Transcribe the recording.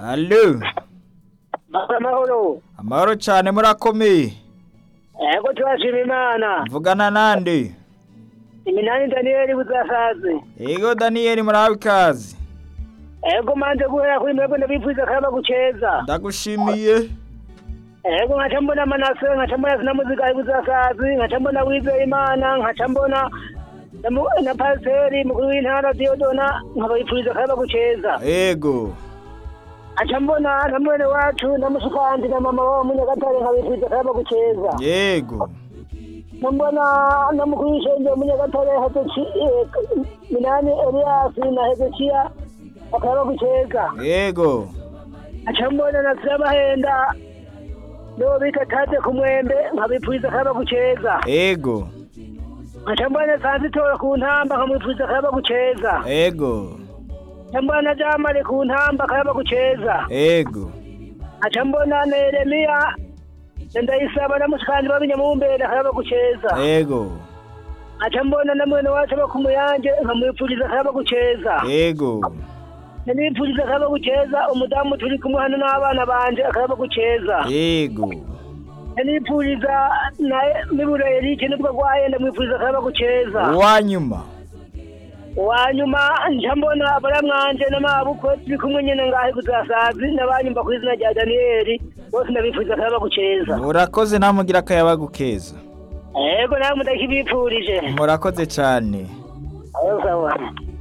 Allo Baba mahoro. amahoro cyane murakomeye Ego turashima Imana. mvugana nande Iminani Daniel buzasaze. Ego Daniel murahawe ikaze Ego manje guhera kuri mwebwe ndabifuza kaba guceza. ndagushimiye Ego nkaca mbona Manase, nkaca mbona Sinamuzika buzasazi, nkaca mbona Wizeye Imana, nkaca mbona na mu- na Pasiteri mukuru w'intara Diodona nkabifuriza kaba guceza. ego Nkaca mbona na mwene wacu na musukandi na mama wabo munyagatare nkabifuriza kaba guceza. yego Mbona na mukuru w'ishengero munyagatare Hezekiya Minani Elias na Hezekiya bakaba guceza. yego aca mbona na Sirabahenda nibo bita tate ku mwembe nkabipfuza kaba guceza ego aca mbona Sanzitora ku ntamba nkamwipfuza kaba guceza ego aca mbona na Jamali ku ntamba kaba guceza ego aca mbona na Yeremiya na Ndayisaba na musikandi b'abinyamumbere kaba guceza ego aca mbona na mwene wacu aba ku muyange nkamwipfuriza kaba guceza ego nipfuriza kaba guceza umudamu turi kumwe hano n'abana banje akaba guceza ego nipfuriza naye mibura Eric nibwo gwaye ndamwipfuriza kaba guceza uwanyuma wanyuma nja mbona baramwanje n'amabukwe turi kumwe nyene ngahe kuzasazi n'abanyumva ku izina rya Daniel bose ndabipfuriza kaba guceza urakoze namugira akayabagu keza ego nawe mudakibipfurije murakoze cyane ayo sawa